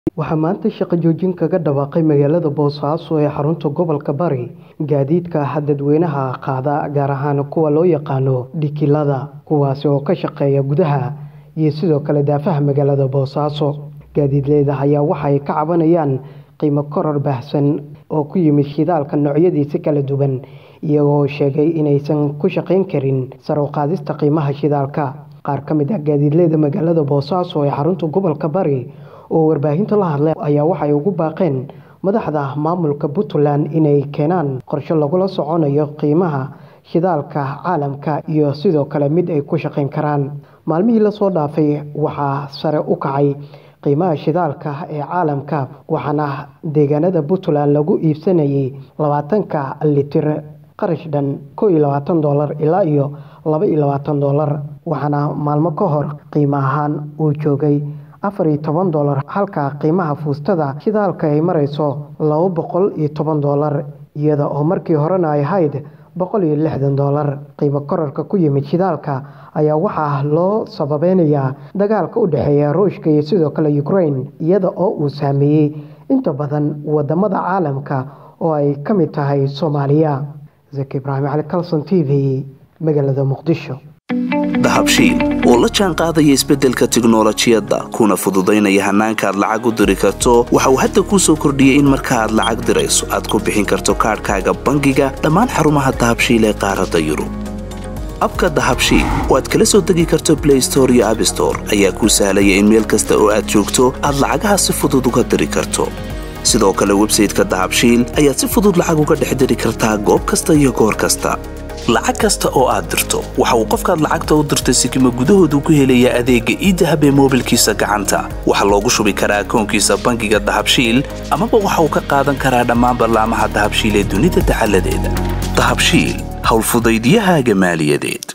waxaa maanta shaqo joojin kaga dhawaaqay magaalada boosaaso ee xarunta gobolka bari gaadiidka dadweynaha qaada gaar ahaan kuwa loo yaqaano dhikilada kuwaasi oo ka shaqeeya gudaha iyo sidoo kale daafaha magaalada boosaaso gaadiidleyda ayaa waxay ka cabanayaan qiimo koror baahsan oo ku yimid shidaalka noocyadiisa kala duwan iyagoo sheegay inaysan ku shaqayn karin sar u qaadista qiimaha shidaalka qaar ka mid ah gaadiidleyda magaalada boosaaso ee xarunta gobolka bari oo warbaahinta la hadlay ayaa waxay ugu baaqeen madaxda maamulka puntland inay keenaan qorshe lagula soconayo qiimaha shidaalka caalamka iyo sidoo kale mid ay ku shaqayn karaan maalmihii lasoo dhaafay waxaa sare u kacay qiimaha shidaalka ee caalamka waxaana deegaanada puntland lagu iibsanayay labaatanka litir qarash dhan ko iyo labaatan dolar ilaa iyo laba iyo labaatan dolar waxaana maalmo ka hor qiimo ahaan uu joogay afar iyo toban dolar halka qiimaha fuustada shidaalka ay marayso laba boqol iyo toban dolar iyada oo markii horena ay ahayd boqol iyo lixdan dolar qiimo korarka ku yimid shidaalka ayaa waxaa loo sababeynayaa dagaalka u dhexeeya ruushka iyo sidoo kale ukraine iyada oo uu saameeyey inta badan wadamada caalamka oo ay ka mid tahay soomaaliya zaki ibraahim cali calson t v magaalada muqdisho dahabshiil oo la jaan qaadaya isbeddelka tiknolojiyadda kuna fududaynaya hannaanka aad lacag u diri karto waxa uu hadda kuu soo kordhiyey in marka aad lacag dirayso aad ku bixin karto kaadhkaaga bangiga dhammaan xarumaha dahabshiil ee qaaradda yurub abka dahabshiil oo aad kala soo degi karto blay store iyo abstore ayaa kuu sahlaya in meel kasta oo aad joogto aad lacagaha si fudud uga diri karto sidoo kale websayteka dahabshiil ayaad si fudud lacag uga dhex diri kartaa goob kasta iyo goor kasta lacag kasta oo aad dirto waxa uu qofkaad lacagta u dirtay sikima gudahoodu ku helayaa adeegga iidahab ee moobilkiisa gacanta waxaa loogu shubi karaa akoonkiisa bangiga dahabshiil amaba waxa uu ka qaadan karaa dhammaan ballaamaha dahabshiil ee dunida dacaladeeda dahabshiil howlfudaydyahaaga maaliyadeed